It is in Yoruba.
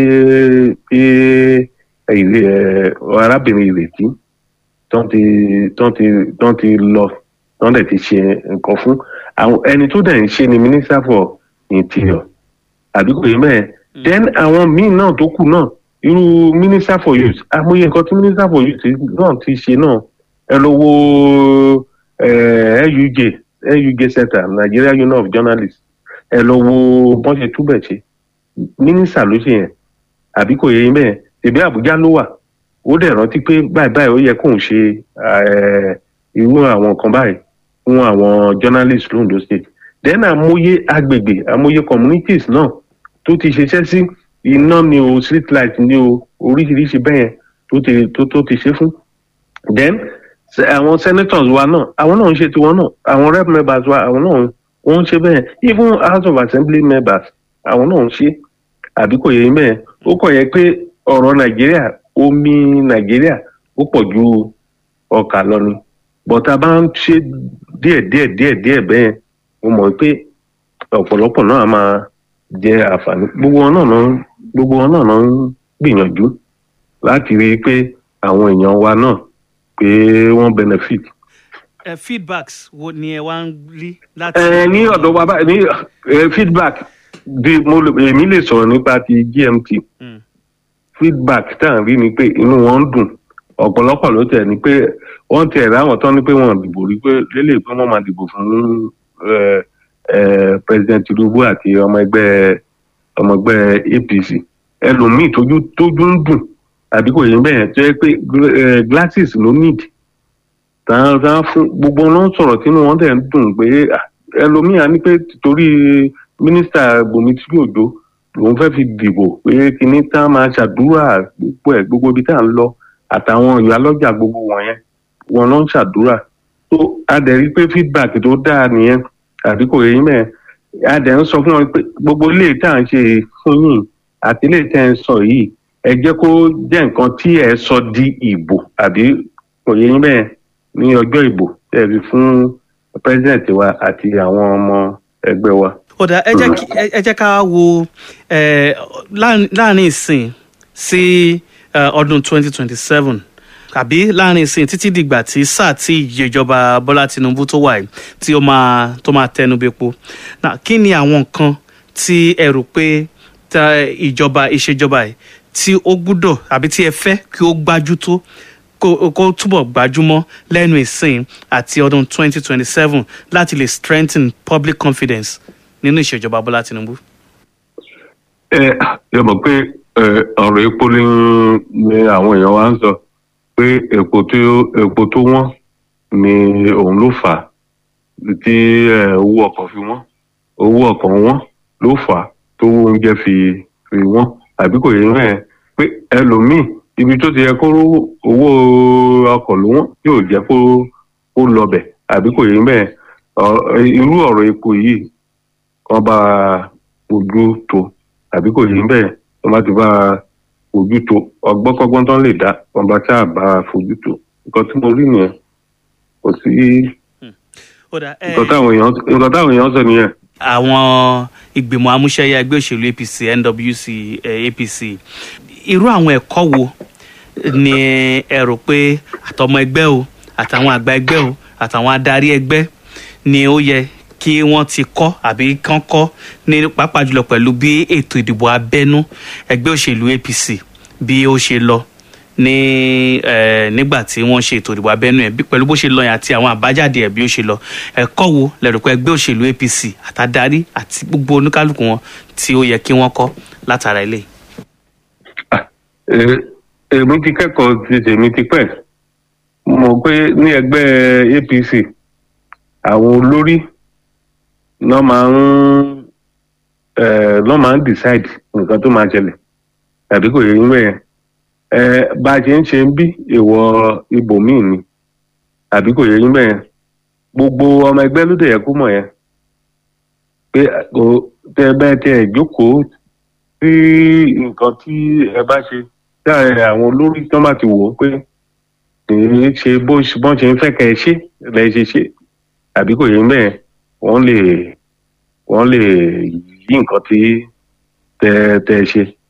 tí arábìnrin ìrètí tán ti tán ti tán ti lọ tán dẹ̀ ti ṣe nǹkan fún àwọn ẹni tó dẹ̀ ń ṣe ni minister for interior àbí kò yé mẹ́ẹ̀ then àwọn míì náà tó kù náà irú minister for youth amóye nǹkan tí minister for youth náà ti ṣe náà ẹ lọ wo nuj nuj center nigeria union of journalists ẹ lọ wo bọ́n ṣe túbẹ̀ ṣe mínísítà ló ṣe yẹn àbí kò yẹ yín bẹ́ẹ̀ ṣèbí àbújá ló wà ó dẹ̀ rántí pé báyìí báyìí ó yẹ kóun ṣe irú àwọn nǹkan báyìí fún àwọn journalists londo state then àmúyé agbègbè àmúyé communities náà tó ti ṣiṣẹ́ sí iná ni o street light ni o oríṣiríṣi bẹ́ẹ̀ tó ti tó tó ti ṣe fún then àwọn senators wa náà àwọn náà ń ṣe tiwọn náà àwọn rep members wa àwọn náà wọ́n ń ṣe bẹ́ẹ̀ even house of assembly members àwọn náà ń ṣe àbí kò yẹ bẹ́ẹ̀ ó kọ̀ yẹ pé ọ̀rọ̀ nàìjíríà omi nàìjíríà ó pọ̀ ju ọkà lọ ni bọ́tà bá ń ṣe díẹ̀ díẹ̀ díẹ̀ díẹ̀ bẹ́ẹ̀ mo mọ̀ pé ọ̀pọ̀lọpọ̀ náà máa jẹ àǹfààní gbogbo wọn náà gbogbo wọn náà ń gbìyànjú láti rí i pé àwọn èèyàn wa náà pé wọ́n benefit. Uh, feedbacks wo ni ẹ wá ń rí láti. ẹ ní ọ̀dọ̀ wa báyìí ní feedback bí mo èmi lè sọ̀rọ̀ nípa ti gmt feedback tá à ń rí ni pé inú wọn ń dùn ọ̀pọ̀lọpọ̀ ló tẹ̀ ni pé wọ́n tẹ̀ ráwọn tán ni pé wọ́n dìbò rí pé lélẹ̀ pé wọ́n máa dìbò fún president tinubu àti ọmọ ẹgbẹ́ ọmọ ẹgbẹ́ apc ẹlòmíì tójú tójú ń dùn àbí kò yẹ bẹ́ẹ̀ tó yẹ pé glasses ló need tàn tàn fún gbogbo wọn sọ̀rọ̀ tínú wọn dẹ̀ ń dùn pé ẹlòmíì á ní pé torí mínísítà bùnmi tí yóò jó òun fẹ́ fi dìbò pé kinní tá a máa ṣàdúrà gbogbo ẹ̀ gbogbo ibi tá à ń lọ àtàwọn ìyá lọ́jà gbogbo wọ̀nyẹn wọn ló ń ṣàdúrà tó a dẹ̀ rí pé feedback tó dáa nìyẹn àbí kò yẹ mẹ́ẹ̀ a dẹ̀ ń sọ fún wọn pé gbogbo ilé tá à ń ṣe fún yìí àti ilé tẹ́ ń sọ yìí ẹ jẹ́ kó jẹ́ nǹkan tí ẹ sọ di ìbò àbí kò yẹ mẹ́ẹ̀ ní ọjọ́ ìbò tẹ́ fi fún president wa àti àwọn ọmọ ẹgbẹ́ wa ọ̀dà ẹ jẹ́ ká wo láàrin ìsìn sí ọdún 2027 àbí láàrin ìsìn títí dìgbà tí sáà tí ìjọba bọ́lá tinubu tó wà yìí tí ó máa tó máa tẹnu bepo kí ni àwọn nǹkan tí ẹ rò pé ìjọba ìṣèjọba yìí tí ó gbúdọ̀ àbí tí ẹ fẹ́ kí ó gbájú tó kó túbọ̀ gbajúmọ̀ lẹ́nu ìsìn àti ọdún 2027 láti lè strengthen public confidence nínú ìṣèjọba bọ́lá tinubu. ẹ ẹ mọ̀ pé ọ̀rọ̀ epo ni ni àwọn èèyàn wa ń sọ pé epo tó epo tó wọ́n ni òun ló fà á tí owó ọkọ̀ fi wọ́n owó ọkọ̀ wọ́n ló fà á tó oúnjẹ fi fi wọ́n àbí kò yẹ mẹ́ẹ̀ pé ẹlòmíì ibi tó ti yẹ kó owó ọkọ̀ ló wọ́n yóò jẹ́ kó kó lọbẹ̀ àbí kò yẹ mẹ́ẹ̀ irú ọ̀rọ̀ epo yìí wọ́n bá ojú tó àbí kò yí bẹ́ẹ̀ wọ́n bá ti bá ojú tó ọgbọ́kọ́gbọ́n tán lè dá wọ́n bá sáà bá fojú tó nǹkan tí mo rí nìyẹn kò sí nǹkan táwọn èèyàn sọ nìyẹn. àwọn ìgbìmọ̀ amúṣẹ́yà ẹgbẹ́ òṣèlú apc nwc apc irú àwọn ẹ̀kọ́ wo ni ẹ rò pé àtọmọ ẹgbẹ́ o àtàwọn àgbà ẹgbẹ́ o àtàwọn adarí ẹgbẹ́ ni ó yẹ kí wọ́n ti kọ́ àbí kán kọ́ ní pàápàá jùlọ pẹ̀lú bí ètò ìdìbò abẹ́nú ẹgbẹ́ òṣèlú apc bí ó ṣe lọ ní nígbà tí wọ́n ṣe ètò ìdìbò abẹ́nú ẹ̀ pẹ̀lú bó ṣe lọ yẹn àti àwọn àbájáde ẹ̀ bí ó ṣe lọ ẹ̀kọ́ wo lẹ́rù pé ẹgbẹ́ òṣèlú apc àtàdarí àti gbogbo oníkálukú wọn tí ó yẹ kí wọ́n kọ́ látara ilé. èmi ti kẹ́kọ̀ọ́ ti tèmi ti pẹ́ mọ̀ pé ní ẹgbẹ́ apc àwọn olórí lọ́ máa ń lọ́ máa ń decide nǹkan tó máa ṣẹlẹ̀ tàbí kò yẹ yín bẹ́ẹ̀ bá a ṣe ń ṣe ń bí ìwọ ibòmíì ni tàbí kò yẹ yín bẹ́ẹ̀ gbogbo ọmọ ẹgbẹ́ ló dẹ̀ yẹ kó mọ̀ yẹn pé kò tẹ bẹ́ẹ̀ tẹ ẹ̀ jókòó sí nǹkan tí ẹ bá ṣe tí àwọn olórí tó bá ti wò ó pé kì í ṣe bó bọ́n ṣe ń fẹ́ kẹ́ ẹ ṣe lẹ́ ṣe ṣe tàbí kò yẹ yín bẹ́ẹ̀ wọ́n lè wọ́n lè yí nǹkan tí tẹ tẹ ṣe